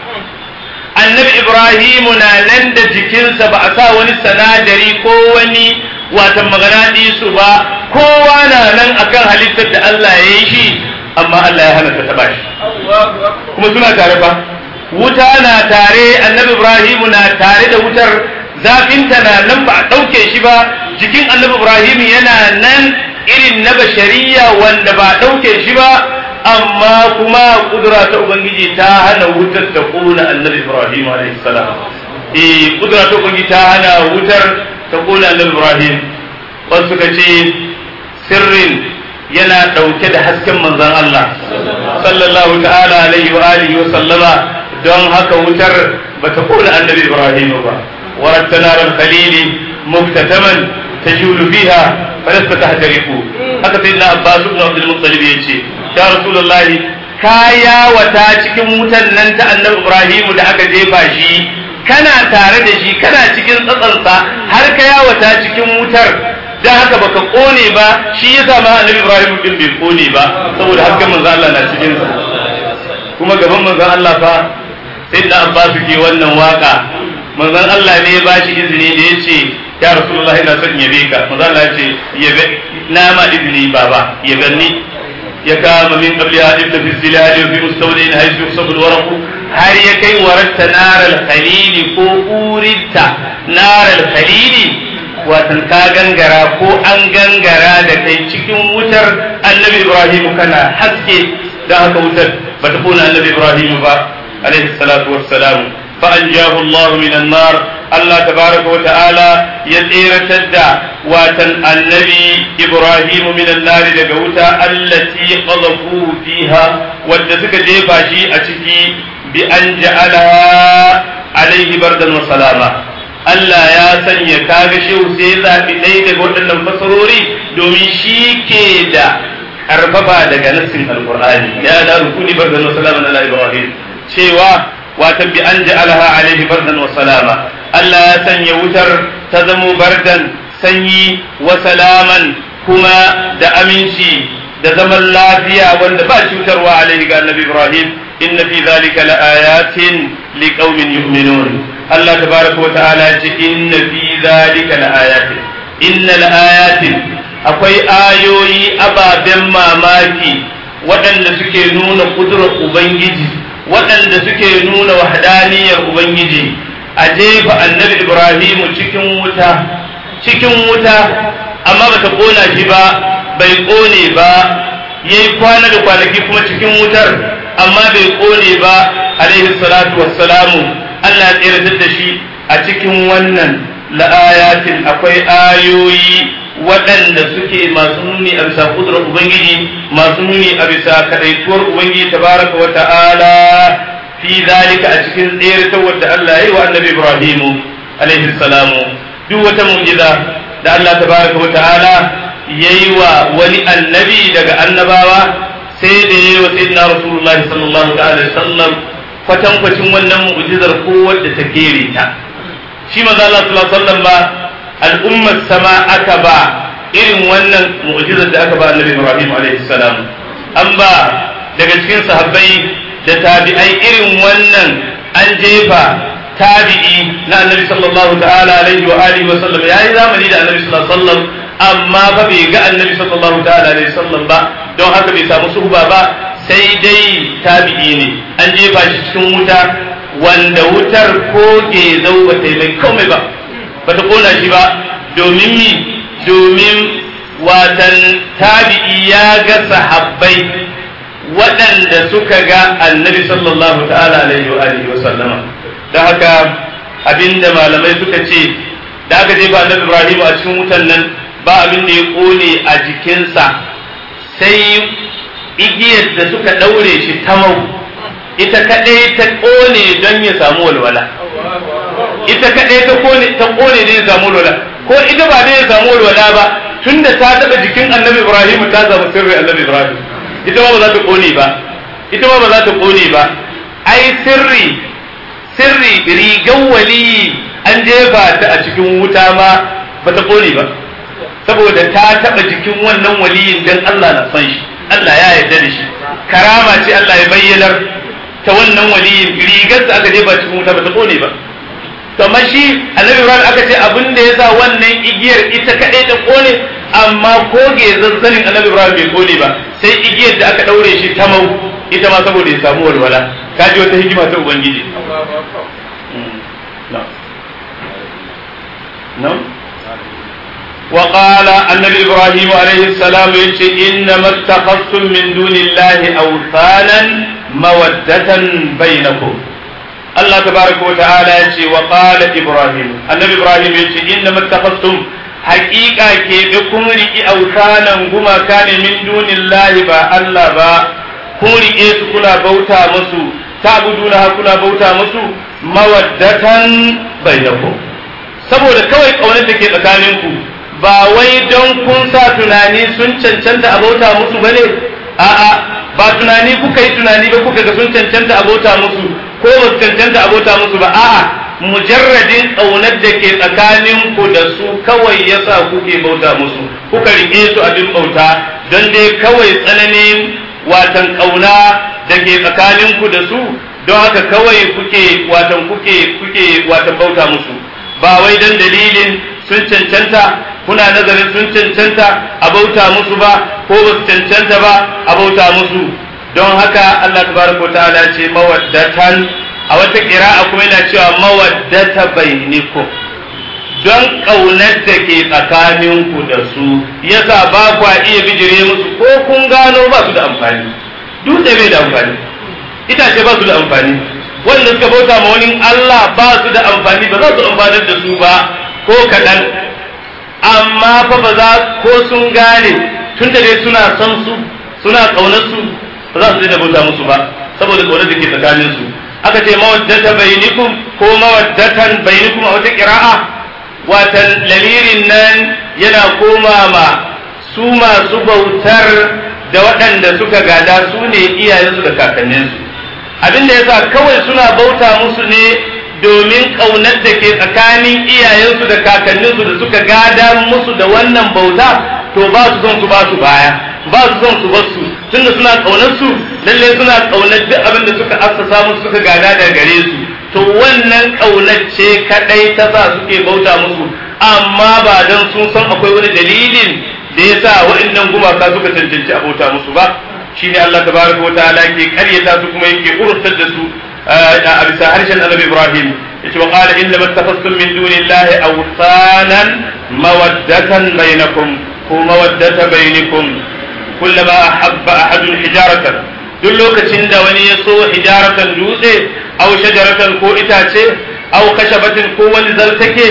annabi Ibrahimu na nan da jikinsa ba a sa wani sanadari ko wani watan magana su ba kowa na nan akan halittar da Allah ya yi shi amma Allah ya hana ta taba shi kuma suna tare ba wuta na tare annabi Ibrahimu na tare da wutar zafinta na nan ba a ɗauke shi ba jikin annabi Ibrahim yana nan irin na bashariya wanda ba a ɗauke shi ba amma kuma kudura ta Ubangiji ta hana wutar ta ƙona annabi Ibrahim salam eh kudura ta Ubangiji ta hana wutar ta ƙona annabi Ibrahim wasu suka ce sirrin yana ɗauke da hasken manzon Allah sallallahu ta'ala alaihi wa alihi wa sallama don haka wutar bata ƙona annabi Ibrahim ba وردت نار الخليل مكتتما تجول فيها فلست تحترق haka sai na Abbas ibn Abdul Muttalib yace ya Rasulullahi kaya wata cikin wutan nan ta Annabi Ibrahim da aka jefa shi kana tare da shi kana cikin tsatsansa har ka yawata cikin wutar dan haka baka kone ba shi yasa ma Annabi Ibrahim din bai kone ba saboda hasken manzo Allah na cikin sa kuma gaban manzo Allah fa sai da Abbas ke wannan waka manzon Allah ne ya bashi izini da ya ce ya Rasulullah ina son yabe ka manzon Allah ya ce yabe na ma izini baba yabe ni ya kama min qabli hadith fi zilal fi mustawdin haythu yusabul waraq har ya kai waratta nar al khalil ko urita nar al khalil watan ka gangara ko an gangara da kai cikin wutar annabi ibrahim kana haske da haka wutar ba ta kona annabi ibrahim ba alaihi salatu wassalam fa anjahu allah min an-nar allah tabaraka wa ta'ala ya tseratar da watan annabi ibrahim min an-nar daga wuta allati qadhafu fiha wadda suka jefa shi a ciki bi an ja'alaha alaihi bardan wa salama Allah ya sanya kaga shehu sai ya zaɓi ɗaya daga waɗannan fasarori domin shi ke da ƙarfafa daga nassin alƙur'ani ya da rukuni bardan wa salama ala ibrahim cewa wata bi an ja'alaha alaihi bardan wa salama Allah ya sanya wutar ta zamo bardan sanyi wa salaman kuma da aminci da zaman lafiya wanda ba cutarwa alaihi ga annabi ibrahim inna fi zalika laayatin liqaumin yu'minun Allah tabaraka wa ta'ala ce inna fi zalika laayatin inna laayatin akwai ayoyi ababen mamaki waɗanda suke nuna kudurar ubangiji waɗanda suke nuna wahdaniyar ubangiji a jefa annabi ibrahimu cikin wuta cikin wuta amma bata kona shi ba bai kone ba yayi kwana da kwanaki kuma cikin wutar amma bai kone ba alaihi salatu wassalamu Allah ya tsiratar da shi a cikin wannan la'ayatin akwai ayoyi waɗanda suke masu nuni a bisa kudurar Ubangiji masu nuni a bisa kadaituwar Ubangiji tabaraka wa ta'ala fi zalika a cikin tsiratar wadda Allah ya yi wa annabi Ibrahimu alaihi salamu duk wata mu'jiza da Allah tabaraka wa ta'ala yayi wa wani annabi daga annabawa sai da yayi wa sayyidina rasulullahi sallallahu alaihi wasallam kwatankwacin wannan mu'jizar ko wadda ta kere ta shi maza Allah sallallahu alaihi wasallam ba al'ummar sama aka ba irin wannan mu'jizar da aka ba annabi Ibrahim alaihi salam an ba daga cikin sahabbai da tabi'ai irin wannan an jefa tabi'i na annabi sallallahu ta'ala alaihi wa alihi wa sallam yayi zamani da annabi sallallahu alaihi wasallam amma fa bai ga annabi sallallahu ta'ala alaihi wasallam ba don haka bai samu suhba ba sai dai tabi'i ne an jefa shi cikin wuta wanda wutar ko zau ba ta mai komai ba ba ta kona shi ba domin mi domin watan tabi'i ya ga sahabbai waɗanda suka ga annabi sallallahu ta'ala alaihi wa alihi wa sallama da haka abinda malamai suka ce da aka jefa annabi Ibrahim a cikin wutan nan ba abin da ya kone a jikinsa sai igiyar da suka ɗaure shi tamau ita kaɗai ta ƙone don ya samu walwala ita kaɗai ta ƙone ta ƙone don ya samu walwala ko ita ba don ya samu walwala ba tunda ta taɓa jikin annabi ibrahim ta samu sirri annabi ibrahim ita ma ba za ta ƙone ba ita ma ba za ta ƙone ba ai sirri sirri rigan waliyi an jefa ta a cikin wuta ma ba ta ƙone ba saboda ta taɓa jikin wannan waliyin dan Allah na son shi Allah ya yarda da shi karama ce Allah ya bayyanar ta wannan waliyin rigar da aka jefa cikin wuta ba ta kone ba to amma shi annabi Ibrahim aka ce abin da yasa wannan igiyar ita kadai ta kone amma koge zazzanin annabi Ibrahim bai kone ba sai igiyar da aka daure shi ta mau ita ma saboda ya samu walwala kaji wata hikima ta ubangiji no وقال النبي إبراهيم عليه السلام إنما اتخذتم من دون الله أوثانا مودة بينكم الله تبارك وتعالى يقول وقال إبراهيم النبي إبراهيم يقول إنما اتخذتم حقيقة كيبكم رئي أوثانا كما كان من دون الله با الله با kun riƙe su kuna bauta musu ta'buduna kuna bauta musu mawaddatan bainakum saboda kawai kaunar da ke tsakaninku ba wai don kun sa tunani sun cancanta a bauta musu ba ne a'a ba tunani kuka yi tunani ba kuka ga sun cancanta a bauta musu ko ba su cancanta a bauta musu ba a'a mujarradin ƙaunar da ke tsakanin ku da su kawai yasa kuke bauta musu kuka riƙe su abin bauta don dai kawai tsananin watan ƙauna da ke tsakanin ku da su don haka kawai kuke watan kuke kuke watan bauta musu ba wai don dalilin sun cancanta kuna nazarin sun cancanta a bauta musu ba ko ba su cancanta ba a bauta musu don haka Allah tabaraka wa ta'ala ce mawaddatan a wata qira'a kuma yana cewa mawaddata bainikum don ƙaunar da ke tsakaninku da su yasa ba kwa iya bijire musu ko kun gano ba su da amfani dutse bai da amfani itace ba su da amfani wanda suka bauta ma wani Allah ba su da amfani ba za su amfanar da su ba ko kaɗan amma fa ba za ko sun gane tun da dai suna son su suna ƙaunar su ba za su daina bauta musu ba saboda ƙaunar da ke tsakanin su aka ce mawaddata bainikum ko mawaddatan bainikum a wata ƙira'a watan lamirin nan yana koma ma su masu bautar da waɗanda suka gada su ne iyayensu da kakanninsu abin da yasa kawai suna bauta musu ne domin ƙaunar da ke tsakanin iyayensu da kakanninsu da suka gada musu da wannan bauta to ba su son su ba su baya ba su son su ba su tunda suna ƙaunar su lalle suna ƙaunar duk abin da suka assasa musu suka gada daga gare su to wannan ƙaunar ce kadai ta sa suke bauta musu amma ba dan sun san akwai wani dalilin da ya sa waɗannan gumaka suka cancanci a bauta musu ba shine Allah tabaraka wa ta'ala ke karyata su kuma yake urtar da su a bisa harshen Annabi Ibrahim yace wa qala inna mattakhastum min dunillahi awsanan mawaddatan bainakum ko mawaddata bainakum kullama ahabba ahadun hijaratan duk lokacin da wani ya so hijaratan dutse aw shajaratan ko itace aw kashabatin ko wani zaltake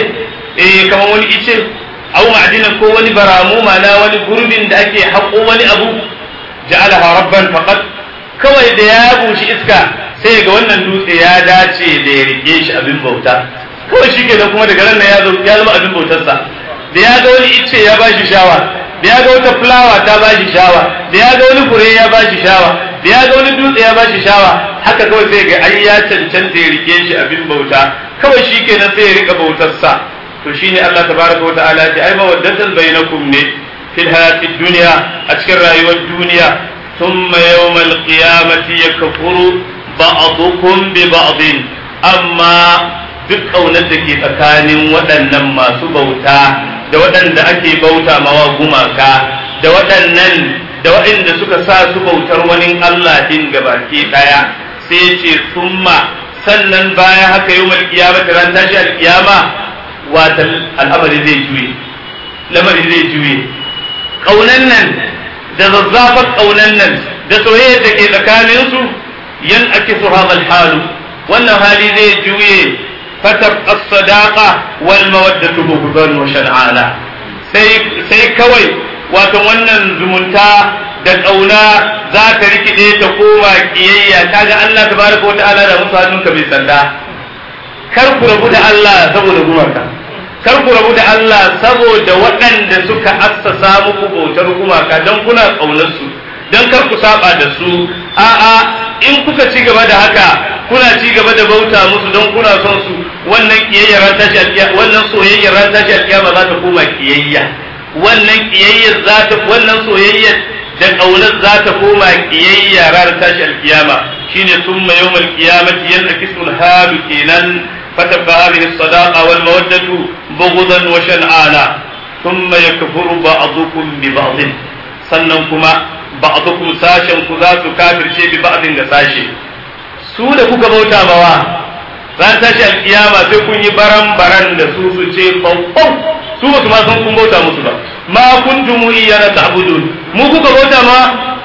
eh kamar wani ice aw ma'dinan ko wani baramu mana wani gurbin da ake haƙo wani abu ja'alaha rabban faqat kawai da ya bushi iska sai ga wannan dutse ya dace da ya rike shi abin bauta kawai shi kenan kuma daga nan ya zama abin bautarsa da ya ga wani ice ya bashi shawa da ya ga wata fulawa ta bashi shawa da ya ga wani fure ya bashi shawa da ya ga wani dutse ya bashi shawa haka kawai sai ga ai ya cancanta ya rike shi abin bauta kawai shi kenan sai ya rika bautarsa to shine Allah tabaraka wa ta'ala ya ce ai mawaddatan bainakum ne fil hayatid dunya a cikin rayuwar duniya thumma yawmal qiyamati yakfuru ba'dukum bi ba'din amma duk kaunar da ke tsakanin waɗannan masu bauta da waɗanda ake bauta mawa gumaka da waɗannan da waɗanda suka sa su bautar wani Allah din gabaki ɗaya sai ce summa sannan baya haka yau mal kiyama ran tashi alkiyama wata al'amari zai juye lamari zai juye kaunan nan da zazzafar kaunan nan da soyayya da ke tsakanin su yan ake su hadal halu wannan hali zai juye fatab as-sadaqa wal mawaddatu bughdan wa shan'ana sai sai kawai wato wannan zumunta da ƙauna za ta rikide ta koma kiyayya kaga Allah tabaraka wa ta'ala da musu hannunka bai sanda kar ku rabu da Allah saboda gumaka kar ku rabu da Allah saboda waɗanda suka assasa muku bautar gumaka don kuna ƙaunar su don kar ku saba da su a'a in kuka ci gaba da haka kuna ci gaba da bauta musu don kuna son su wannan kiyayyar ran tashi alkiyama wannan soyayyar ran tashi alkiyama za ta koma kiyayya wannan kiyayyar za ta wannan soyayyar da ƙaunar za ta koma kiyayya ranar tashi alkiyama shine summa yawmal qiyamati yankisul halu kenan fatabba hadhihi as-sadaqa wal mawaddatu bughdan wa shan'ana thumma yakfuru ba'dukum bi ba'd sannan kuma ba'dukum sashen ku za su kafirce bi ba'din da sashe su da kuka bauta mawa ran tashi alkiyama sai kun yi baran baran da su su ce fawfaw su ba su ma san kun bauta musu ba ma kuntum iyana ta'budun mu kuka bauta ma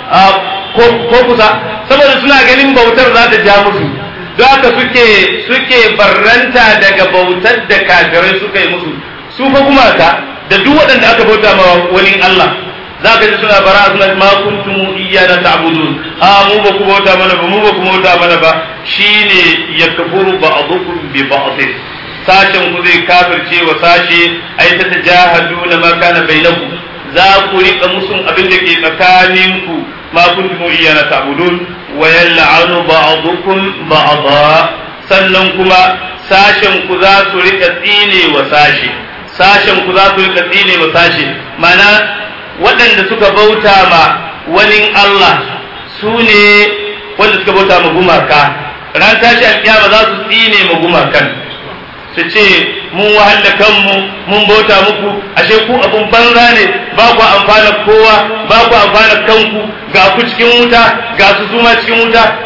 ko kusa saboda suna ganin bautar za ta ja musu don haka suke suke barranta daga bautar da kafirai suka yi musu su fa gumaka da duk waɗanda aka bauta ma wani Allah za ka ji suna bara suna ma kuntum iyana ta'budun a mu ba ku bauta mana ba mu ba ku bauta mana ba shine yakfuru ba'dukum bi ba'd sashen ku zai kafirce wa sashe ai ta tajahaduna ma kana bainakum za ku rika musun abin da ke tsakaninku ma kuntum iyana ta'budun wa yal'anu ba'dukum ba'dha sannan kuma sashen ku za su rika tsine wa sashe sashen ku za su rika tsine wa sashe mana waɗanda suka bauta ma wani Allah su ne wanda suka bauta ma gumaka ran tashi alƙiyama za su tsine ma gumakan su ce mun wahala kanmu mun bauta muku ashe ku abun banza ne ba ku amfana kowa ba ku amfana kanku ga ku cikin wuta ga su suma cikin wuta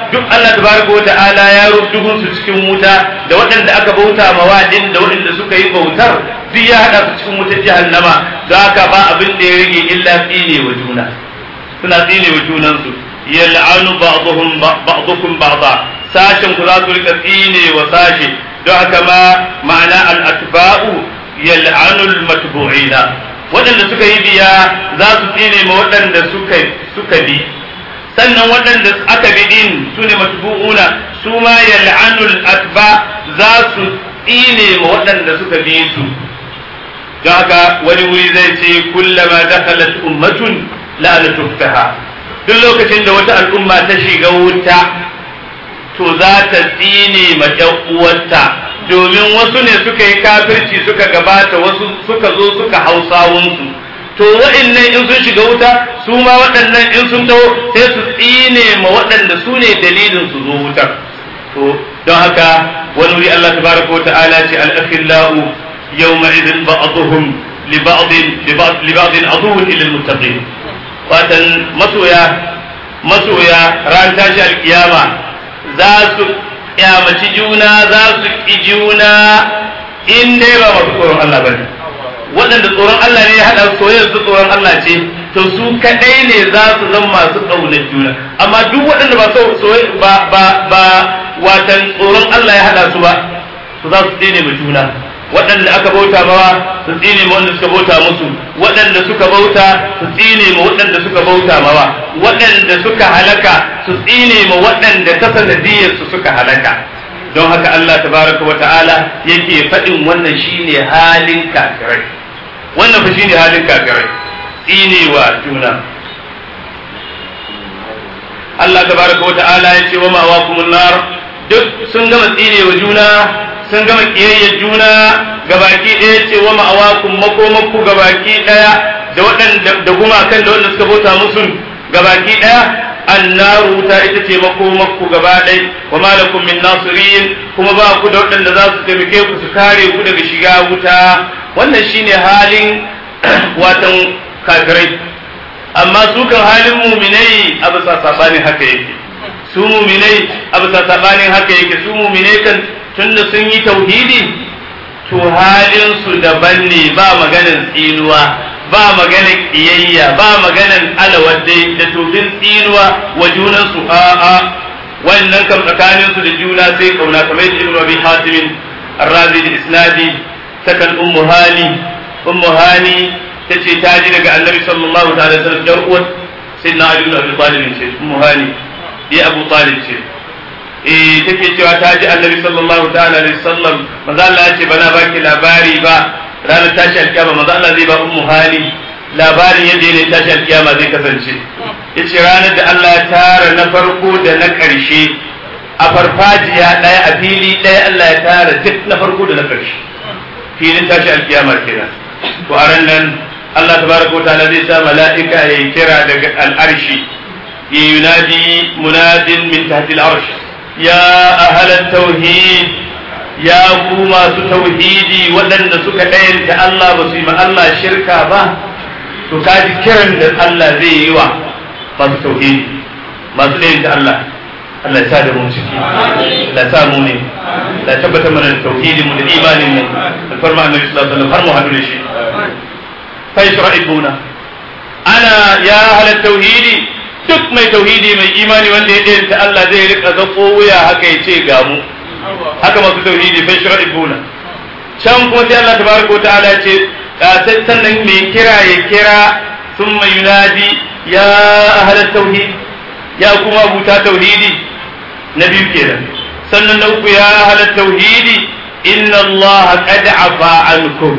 duk Allah tabaraka wa ta'ala ya rubdugun su cikin wuta da waɗanda aka bauta ma wadin da waɗanda suka yi bautar duk ya hada su cikin wutar jahannama don haka ba abin da ya rage illa tsine wa juna suna tsine wa junansu yal'anu ba'dhum ba'dukum ba'dha sashen ku za su rika tsine wa sashe don haka ma ma'ana al-atba'u yal'anu al-matbu'ina waɗanda suka yi biya za su tsine ma waɗanda suka suka bi sannan waɗanda aka bi din su ne matbu'una su ma yal'anul atba za su tsine ma waɗanda suka bi su don haka wani wuri zai ce kullama dakhalat ummatun la'anatu taha duk lokacin da wata al'umma ta shiga wuta to za ta tsine ma ƴan uwarta domin wasu ne suka yi kafirci suka gabata wasu suka zo suka hausawunsu to waɗannan in sun shiga wuta su ma waɗannan in sun taho sai su tsine ma waɗanda su ne dalilin su zo wutar to don haka wani wuri Allah tabaraka wa ta'ala ce al-akhillau yawma idin ba'dhum li ba'd li ba'd aduwwun ila al-muttaqin watan masoya masoya ran tashi alkiyama za su kyamaci juna za su ki juna in dai ba masu tsoron Allah bane waɗanda tsoron Allah ne ya haɗa soyayyar su tsoron Allah ce to su kaɗai ne za su zama masu ƙaunar juna amma duk waɗanda ba so ba ba ba watan tsoron Allah ya haɗa su ba su za su tsine ma juna waɗanda aka bauta mawa su tsine ma wanda suka bauta musu waɗanda suka bauta su tsine ma waɗanda suka bauta mawa waɗanda suka halaka su tsine ma waɗanda ta sanadiyar su suka halaka don haka Allah tabaraka wa ta'ala yake faɗin wannan shine halin kafirai wannan fa shine halin kafirai tsinewa juna Allah tabaraka wa ta'ala ya ce wa ma'awakumun nar duk sun gama tsinewa juna sun gama kiyayyar juna gabaki ɗaya ce wa ma'awakum makomakku gabaki ɗaya da waɗanda da gumakan da wanda suka bauta musu gabaki ɗaya annaru ta ita ce makomakku gaba ɗai wa malakum min nasirin kuma ba ku da waɗanda za su taimake ku su kare ku daga shiga wuta wannan shine halin watan kafirai amma su kan halin muminai a bisa sabanin haka yake su muminai a bisa sabanin haka yake su muminai kan tunda sun yi tauhidi to halin su daban ne ba maganin tsinuwa ba maganin kiyayya ba maganin alawadde da tofin tsinuwa wa junansu a a wannan kam tsakanin su da juna sai kauna kamar yadda ibnu abi hatim ar-razi da isnadi takan ummu hani ummu hani tace ta ji daga annabi sallallahu ta'ala alaihi wasallam dar uwar sayyidina ali ibn abi talib ce ummu hani bi abu talib ce eh take cewa ta ji annabi sallallahu ta'ala alaihi wasallam manzo Allah ya ce bana baki labari ba ranar tashi alkiyama manzo Allah zai ba ummu hali labarin yadda ne tashi alkiyama zai kasance yace ranar da Allah ya tara na farko da na ƙarshe a farfajiya ɗaya a fili ɗaya Allah ya tara duk na farko da na ƙarshe filin tashi alkiyama kenan to a ran nan Allah tabaraka wa ta'ala zai sa mala'ika ya kira daga al'arshi ya yunadi munadin min tahti al'arsh ya ahla tauhid ya ku masu tauhidi waɗanda suka ɗayanta Allah ba su yi ma Allah shirka ba to kaji kiran da Allah zai yi wa masu tauhidi masu ɗayanta Allah Allah ya sa da mu ciki Allah ya sa mu ne Allah ya tabbatar mana da tauhidi mu da imanin mu alfarma annabi sallallahu alaihi wasallam har mu haɗu da shi fa yashra'ibuna ana ya halar tauhidi duk mai tauhidi mai imani wanda ya ɗayanta Allah zai rika zako wuya haka ya ce ga mu haka masu tauhidi fa yashra'ibuna can kuma sai Allah tabaraka wa ta'ala ce sannan mai kira ya kira thumma yunadi ya ahla tauhid ya kuma buta tauhidi na biyu kenan sannan na uku ya ahla tauhidi inna Allah qad afa ankum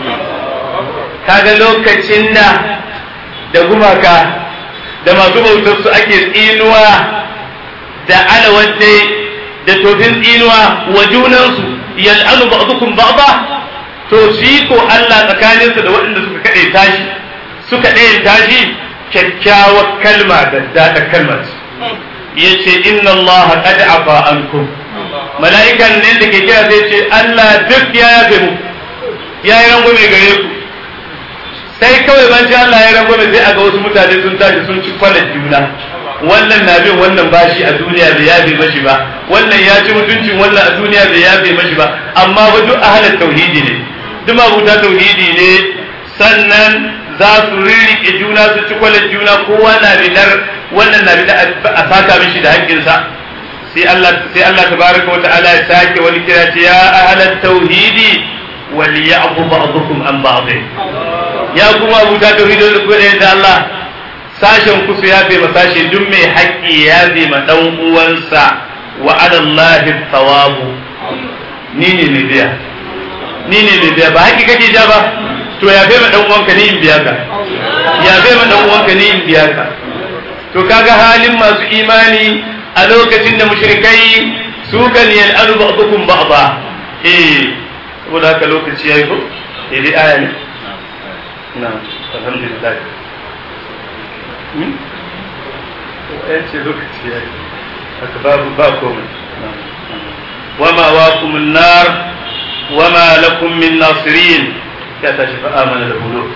kaga lokacin da da gumaka da masu bautar su ake tsinuwa da alawadde da tofin tsinuwa wa junansu yal'anu ba'dukum ba'da to shi ko Allah tsakaninsa da waɗanda suka kade tashi suka ɗaya tashi kyakkyawar kalma da daɗa kalmar yace inna Allah qad afa ankum mala'ikan ne da ke kira zai ce Allah duk ya yafe mu ya yi rangwame gare ku sai kawai ban ji Allah ya rangwame sai a ga wasu mutane sun tashi sun ci kwalar juna wannan na bin wannan bashi a duniya bai yabe mashi ba wannan ya ci mutuncin wannan a duniya bai yabe mashi ba amma ba duk ahalar tauhidi ne duk mabuta tauhidi ne sannan za su rirriƙe juna su ci kwalar juna kowa na bidar wannan na bidar a saka mishi da haƙƙinsa sai Allah sai Allah tabaraka wa ta'ala ya sake wani kira ce ya ahalat tauhidi wal ya'fu ba'dukum an ba'd ya kuma abuta tauhidi da kuma da Allah sashen ku su yafe ma sashe duk mai haƙƙi ya yafe ma dan uwansa wa ala Allah thawabu ni ne mai biya ni ne mai biya ba haƙƙi kake ja ba to ya bai ma dan uwanka ni in biya ka ya bai ma dan uwanka ni in biya ka to kaga halin masu imani a lokacin da mushrikai su kan yal'anu ba'dukum ba'da eh saboda haka lokaci yayi ko eh dai aya ne na alhamdulillah hmm eh ce lokaci yayi haka babu ba komai وما واكم النار وما لكم من ناصرين ya tashi fa amana da hudu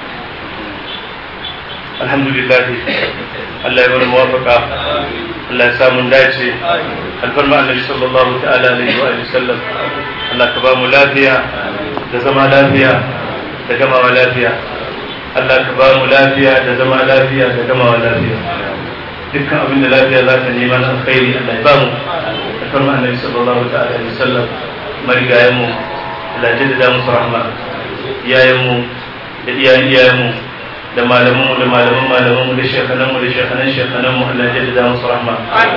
alhamdulillah Allah ya mana muwafaka Allah ya samu dace alfarma annabi sallallahu ta'ala alaihi wa alihi sallam Allah ka ba mu lafiya da zama lafiya da gamawa lafiya Allah ka ba mu lafiya da zama lafiya da gamawa lafiya dukkan abin da lafiya za ta nema na alkhairi Allah ya ba mu alfarma annabi sallallahu ta'ala alaihi wa sallam marigayen mu Allah ya jaddada musu rahma iyayenmu da iyayen iyayenmu da malamanmu da malaman malamanmu da shekananmu da shekanan shekananmu Allah ya jaddada musu rahma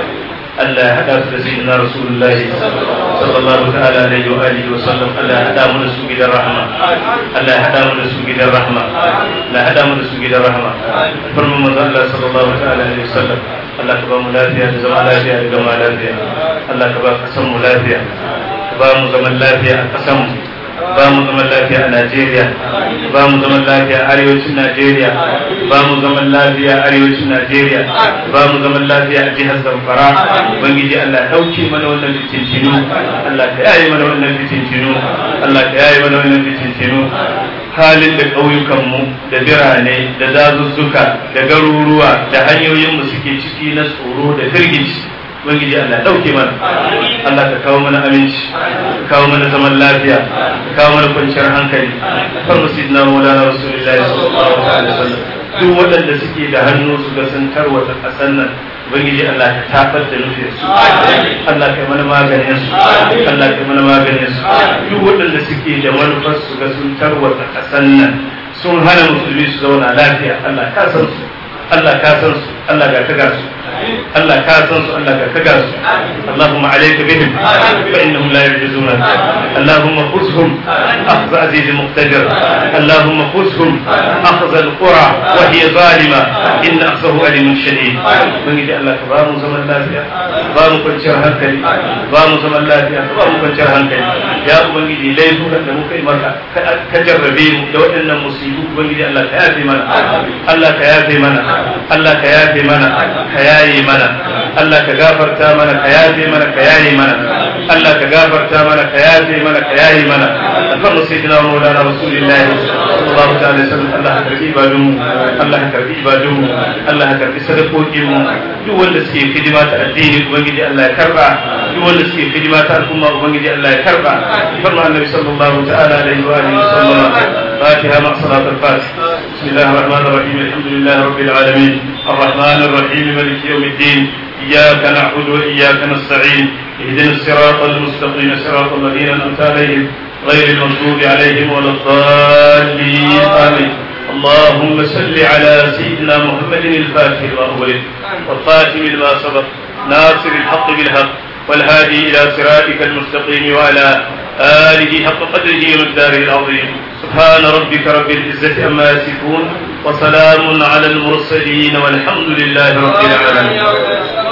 Allah ya hada su da sayyidina Rasulullahi sallallahu ta'ala alaihi wa alihi wa sallam Allah ya hada mu da su gidan rahma Allah ya hada mu da su gidan rahma Allah ya hada mu da su gidan rahma farman manzo Allah sallallahu ta'ala alaihi wa sallam Allah ka ba mu lafiya da zama lafiya da gama lafiya Allah ka ba kasan mu lafiya ka ba mu zaman lafiya a kasan mu ba mu zaman lafiya a Najeriya ba mu zaman lafiya a arewacin Najeriya ba mu zaman lafiya a arewacin Najeriya ba mu zaman lafiya a jihar Zamfara ubangiji Allah ya dauke mana wannan fitintinu Allah ka yaye mana wannan fitintinu Allah ka yaye mana wannan fitintinu halin da ƙauyukanmu da birane da dazuzzuka da garuruwa da hanyoyinmu suke ciki na tsoro da firgici ubangiji Allah dauke mana Allah ka kawo mana aminci ka kawo mana zaman lafiya ka kawo mana kwanciyar hankali kan musidna maulana rasulullahi sallallahu alaihi wasallam duk waɗanda suke da hannu su ga sun tarwata ƙasar nan ubangiji Allah ka tafar da nufin su Allah ka mana maganin su Allah ka mana maganin su duk waɗanda suke da manufar su ga sun tarwata ƙasar nan sun hana musulmi su zauna lafiya Allah ka san su Allah ka san su Allah ga ka ga su Allah ka san su Allah ka kaga su Allahumma alayka bihim fa innahum la yajuzuna Allahumma khuzhum akhdh aziz muqtadir Allahumma khuzhum akhdh al-qura wa hiya zalima in akhzahu alimun shadid ubangiji Allah ka ba mu zaman lafiya ba mu kwanciyar hankali ba mu zaman lafiya ba mu kwanciyar hankali ya ubangiji laifukan da muka yi maka ka jarrabe mu da waɗannan musibu ubangiji Allah ka yafe mana Allah ka yafe mana Allah ka yafe mana ka yaye mana Allah ka gafarta mana ka yafe mana ka yaye mana Allah ka gafarta mana ka yafe mana ka yaye mana alfarmu sayyidina wa maulana rasulillahi sallallahu ta'ala alaihi wasallam Allah ka karbi ibadun mu Allah ka karbi ibadun mu Allah ka karbi sadakokin mu duk wanda suke hidima ta addini ubangiji Allah ya karba duk wanda suke hidima ta al'umma ubangiji Allah ya karba alfarmu annabi sallallahu ta'ala alaihi wa alihi wasallam فاتحة مع صلاة الفاتح بسم الله الرحمن الرحيم الحمد لله رب العالمين الرحمن الرحيم مالك يوم الدين إياك نعبد وإياك نستعين اهدنا الصراط المستقيم صراط الذين أنعمت عليهم غير المغضوب عليهم ولا الضالين آمين اللهم صل على سيدنا محمد الفاتح الأول والخاتم لما سبق ناصر الحق بالحق والهادي إلى صراطك المستقيم وعلى آله حق قدره ومقداره العظيم سبحان ربك رب العزة أما يصفون وسلام على المرسلين والحمد لله رب العالمين